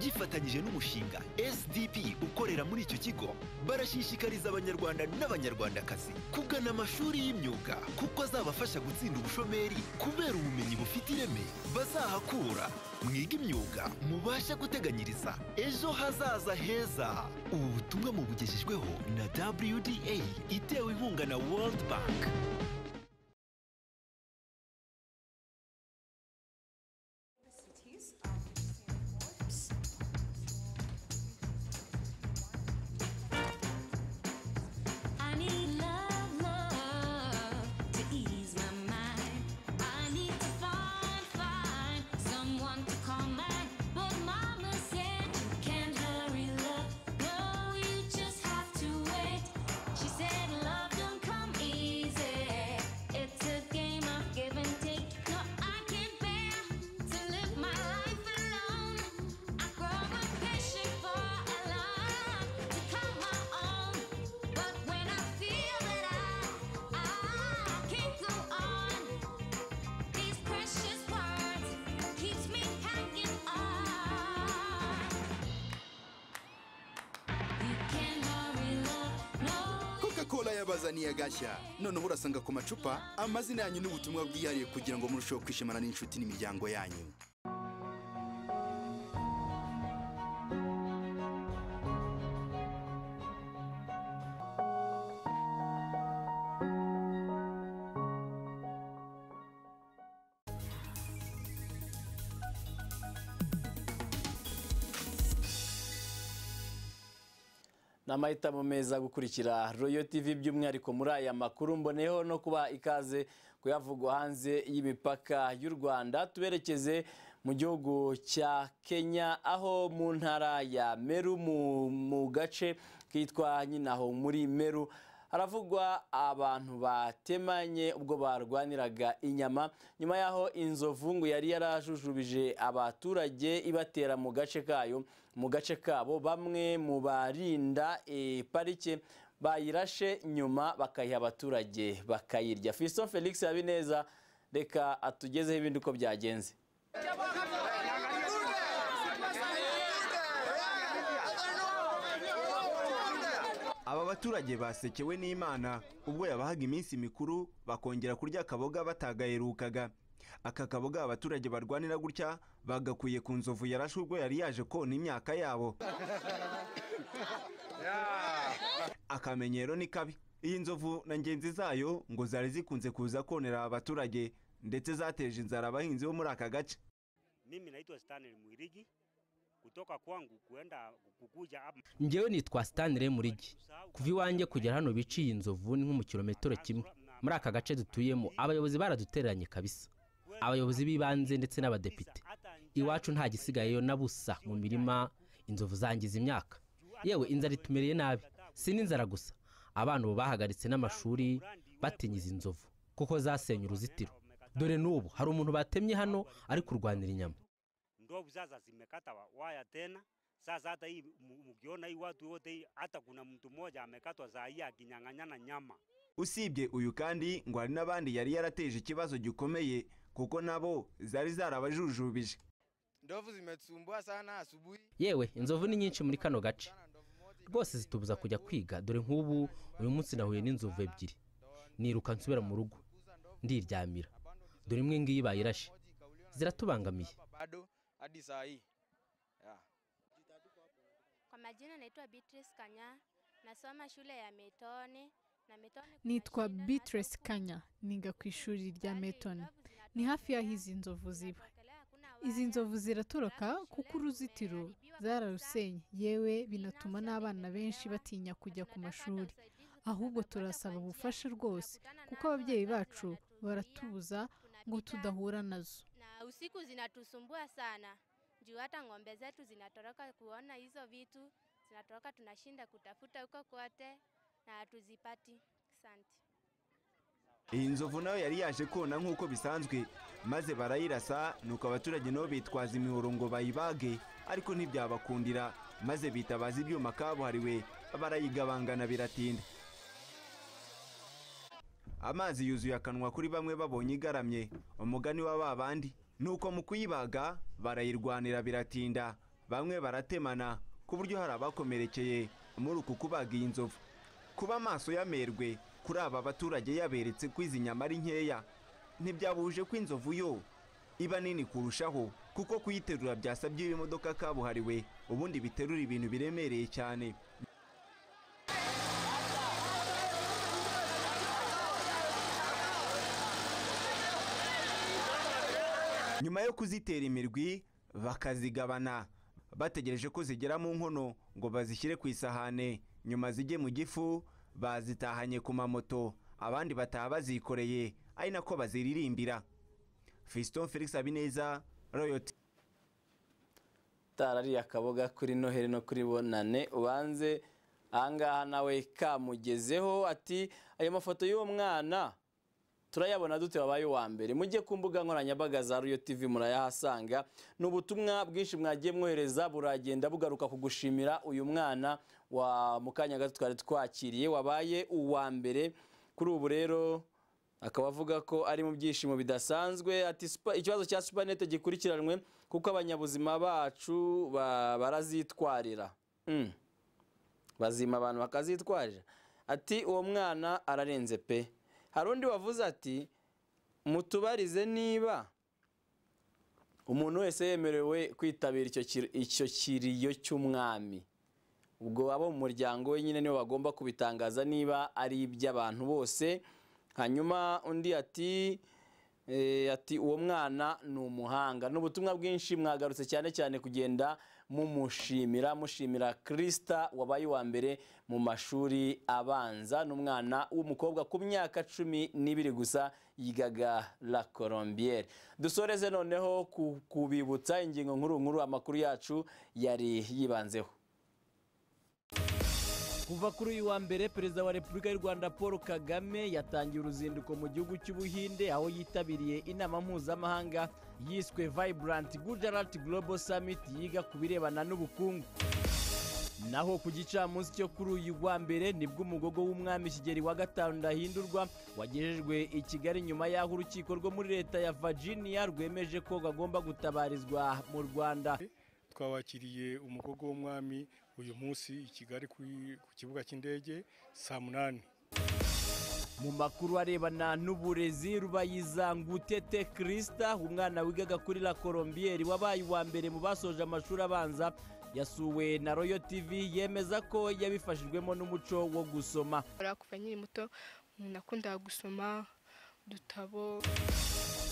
gifatanyije n'umushinga sdp ukorera muri icyo kigo barashishikariza abanyarwanda n'abanyarwandakazi kugana amashuri y'imyuga kuko azabafasha gutsinda ubushomeri kubera ubumenyi bufite ireme bazahakura mwige imyuga mubashe guteganyiriza ejo hazaza heza ubu butumwa mubugejejweho na wda itewe inkunga na world bank I need love, love to ease my mind. I need to find, find someone to call mine. But Mama said you can't hurry love. No, you just have to wait. She said love don't come easy. It's a game of give and take. No, I can't bear to live my life alone. I grow impatient for a love to call my own. But when I feel that I, I can't go on, these precious words keeps me hanging on. You can hurry love, no coca-cola yabazaniye agashya noneho urasanga ku macupa amazina yanyu n'ubutumwa bwihariye kugira ngo murusheho kwishimana n'inshuti n'imiryango yanyu ni amahitamo meza gukurikira royo tv by'umwihariko muri aya makuru mboneyeho no kuba ikaze kuyavugwa hanze y'imipaka y'u rwanda tuberekeze mu gihugu cya kenya aho mu ntara ya meru mu- mu gace kitwa nyinaho muri meru haravugwa abantu batemanye ubwo barwaniraga inyama nyuma y'aho inzovu ngo yari yarajujubije abaturage ibatera mu gace kayo mu gace kabo bamwe mu barinda eh, parike bayirashe nyuma bakayiha abaturage bakayirya fiso felix habineza reka atugezeho ibindi uko byagenze aba baturage basekewe n'imana ubwo yabahaga iminsi mikuru bakongera kurya akaboga batagaherukaga aka kaboga abaturage barwanira gutya bagakuye ku nzovu yarashe ubwo yari yaje kona imyaka yabo akamenyero ni kabi iyi nzovu na ngenzi zayo ngo zari zikunze kuza konera abaturage ndetse zateje inzara abahinzi bo muri aka gace Mimi naitwa Stanley Mwirigi kutoka kwangu kuenda kukuja hapa njyewe nitwa stanire murigi kuva iwanjye kugera hano biciye inzovu ni nko mu kilometero kimwe muri aka gace dutuyemo abayobozi baradutereranye kabisa abayobozi b'ibanze ndetse n'abadepite iwacu nta gisigayeyo na busa mu mirima inzovu zangiza imyaka yewe inzara itumereye nabi si n'inzara gusa abana ubu bahagaritse n'amashuri batinya izi nzovu kuko zasenye uruzitiro dore n'ubu hari umuntu batemye hano ari kurwanira inyama ndo buzaza zimekata wa- waya tena sasa hata hii mu- mkiona hii watu wote hii hata kuna mtu mmoja amekatwa saa hii akinyang'anyana nyama usibye uyu kandi ngo hari n'abandi yari yarateje ikibazo gikomeye kuko nabo zari zarabajujubije Ndovu zimetusumbua sana asubuhi. yewe inzovu ni nyinshi muri kano gace rwose zitubuza kujya kwiga dore nk'ubu uyu munsi nahuye n'inzovu ebyiri niruka nsubira mu rugo ndiryamira dore imwe ngiyi bayirashe ziratubangamiye Bado hadi saa hii. Yeah. Kwa majina naitwa Beatrice Kanya, nasoma shule ya Metoni na Metoni nitwa Beatrice Kanya niga ku ishuri rya Meton ni hafi y'aho izi nzovu ziba izi nzovu ziratoroka kuko uruzitiro zararusenye yewe binatuma n'abana benshi batinya kujya ku mashuri ahubwo turasaba ubufasha rwose kuko ababyeyi bacu baratubuza ngo tudahura nazo na usiku zinatusumbua sana juu hata ng'ombe zetu zinatoroka kuona hizo vitu zinatoroka, tunashinda kutafuta huko kote na hatuzipati. Asante. iyi nzovu nayo yari yaje kona nk'uko bisanzwe maze barayirasa nuko abaturage nabo bitwaza imihoro ngo bayibage ariko ntibyabakundira maze bitabaza ibyuma kabuhariwe barayigabangana biratinda amazi yuzuye akanwa kuri bamwe babonye igaramye umugani wa ba bandi nuko mu kuyibaga barayirwanira biratinda bamwe baratemana ku buryo hari abakomerekeye muri uku kubaga iyi nzovu kuba amaso y'amerwe kuri aba baturage yaberetse ko izi nyama ari nkeya ntibyabuje ko inzovu yo iba nini kurushaho kuko kuyiterura byasabye imodoka kabuhariwe ubundi biterura ibintu biremereye cyane nyuma yo kuzitera imirwi bakazigabana bategereje ko zigera mu nkono ngo bazishyire ku isahane nyuma zijye mu gifu bazitahanye ku mamoto abandi bataha bazikoreye ari nako baziririmbira fiston felix habineza royoti ari akaboga kuri noheli no kuri bonane ubanze ahangaha nawe kamugezeho ati ayo mafoto y'uwo mwana turayabona dute wabaye uwa mbere mujye ku mbuga nkoranyambaga za riyo tv murayahasanga ni ubutumwa bwinshi mwagiye mwohereza buragenda bugaruka ku gushimira uyu mwana wa mu kanya gato twari twakiriye wabaye uwa mbere kuri ubu rero akaba avuga ko ari mu byishimo bidasanzwe ati "Supa- ikibazo cya supanete gikurikiranwe kuko abanyabuzima bacu ba- barazitwarira Mm. bazima abantu bakazitwarira ati uwo mwana ararenze pe hari undi wavuze ati mutubarize niba umuntu wese yemerewe kwitabira icyo kir- icyo kiriyo cy'umwami ubwo abo mu muryango we nyine nibo bagomba kubitangaza niba ari iby'abantu bose hanyuma undi ati eh, ati uwo mwana ni umuhanga ni ubutumwa bwinshi mwagarutse cyane cyane kugenda mumushimira mushimira kirisita wabaye uwa mbere mu mashuri abanza ni umwana w'umukobwa ku myaka cumi n'ibiri gusa yigaga la colombiere dusoreze noneho ku- kubibutsa ingingo nkuru nkuru amakuru yacu yari yibanzeho kuva kuri uyu wa mbere perezida wa repubulika y'u rwanda paul kagame yatangiye uruzinduko mu gihugu cy'ubuhinde aho yitabiriye inama mpuzamahanga yiswe vibrant gujarat global summit yiga ku birebana n'ubukungu naho ku gicamunsi cyo kuri uyu wa mbere nibwo umugogo w'umwami kigeri wa gatanu ndahindurwa wagejejwe i kigali nyuma y'aho urukiko rwo muri leta ya virginia rwemeje ko bagomba gutabarizwa mu rwanda twabakiriye umugogo w'umwami uyu munsi i kigali kuri- ku kibuga cy'indege saa munani mu makuru arebana n'uburezi rubayiza ngutete kirisita umwana wigaga kuri la colombiere wabaye uwa mbere mu basoje amashuri abanza yasuwe na royo tv yemeza ko yabifashijwemo n'umuco wo gusoma kuva nkiri muto nakundaga gusoma udutabo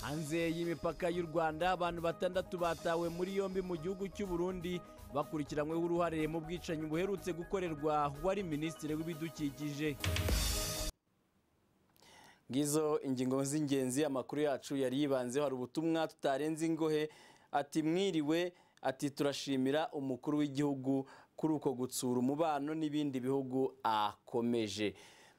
hanze y'imipaka y'u rwanda abantu batandatu batawe muri yombi mu gihugu cy'u burundi bakurikiranyweho uruhare mu bwicanyi buherutse gukorerwa wari minisitiri w'ibidukikije ngizo ingingo z'ingenzi amakuru yacu yari yibanzeho hari ubutumwa tutarenze ingohe ati mwiriwe ati turashimira umukuru w'igihugu kuri uko gutsura umubano n'ibindi bihugu akomeje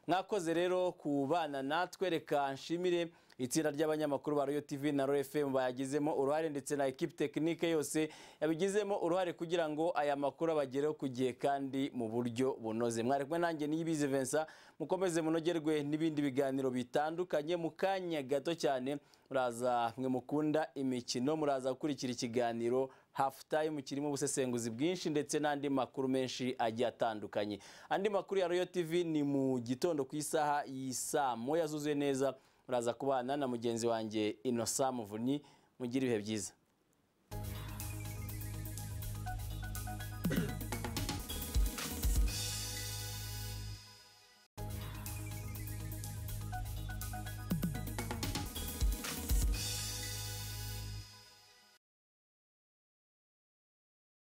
mwakoze rero ku bana natwe reka nshimire itsinda ry'abanyamakuru ba royo tv na royo fm bayagizemo uruhare ndetse na ekipi tekinike yose yabigizemo uruhare kugira ngo aya makuru abagereho ku gihe kandi mu buryo bunoze mwari kumwe nanjye niyibizi vincent mukomeze munogerwe n'ibindi biganiro bitandukanye mu kanya gato cyane muraza mwe mukunda imikino muraza gukurikira ikiganiro hafu tayimu kirimo ubusesenguzi bwinshi ndetse n'andi makuru menshi agiye atandukanye andi makuru ya royo tv ni mu gitondo ku isaha y'isa moya zuzuye neza muraza kubana na mugenzi wanjye inosa muvunyi mugire ibihe byiza